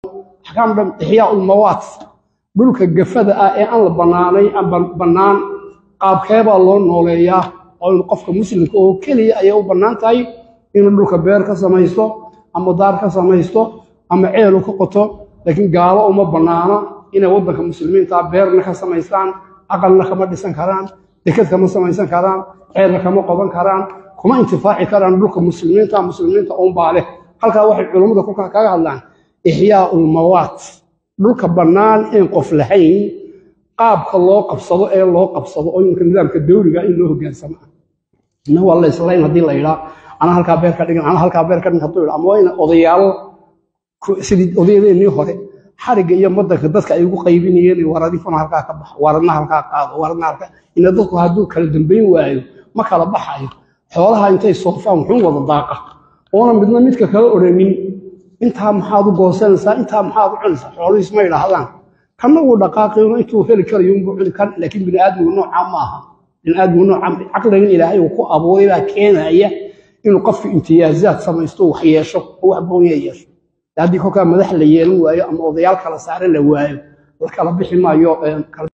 axkaam dhan ixyaa ulmawaat dhulka gafada ah ee aan la bannaanay aan bannaan qaabkeebaa loo nooleeyaa oo in qofka muslimka oo keliya ayay u bannaan tahay inuu dhulka beer ka samaysto ama daar ka samaysto ama ceelu ka qoto laakiin gaalo uma bannaana inay waddanka muslimiinta beerna ka samaystaan aqalna kama dhisan karaan deked kama samaysan karaan ceelna kama qodan karaan kuma intifaaci karaan dhulka muslimiinta muslimiinta unbaa leh halkaa waxay culummada kulka kaga hadlaan ixyaa ulmawaat dhulka bannaan een qof lahayn qaabka loo qabsado ee loo qabsado oo iminka nidaamka dawliga in loo hogaansamo ah ina waa la islayn haddii la yidhaa anaa halkaa beer ka dhigan anaa halkaa beer ka dhigan hadduu yidhaa ama waa ina odayaal sidii odayadeennii hore xarigga iyo madanka dadka ay ugu qaybinayeen waradifuna halkaa ka baxa waradna halkaa qaado waradna halkaa ina dadku hadduu kala dambayn waayo ma kala baxayo xoolaha intay soofaan wuxuu wada daaqa oona midna midka kala odhanin intaa maxaad u goosanaysaa intaa maxaad u cunaysaa xoolihiis ma idhaahdaan kanna wuu dhaqaaqayno intuu heli karayo unbuu cuni kan laakiin biniaadmigu noocaa ma aha biniaadmigu noocaa caqligan ilaahay uu ku abuuray baa keenaya inuu qofku imtiyaazaad samaysto wax yeesho oo wax gooniya yeesho haddii kolkaa madax la yeelan waayo ama odayaal kala saare la waayo la kala bixi maayo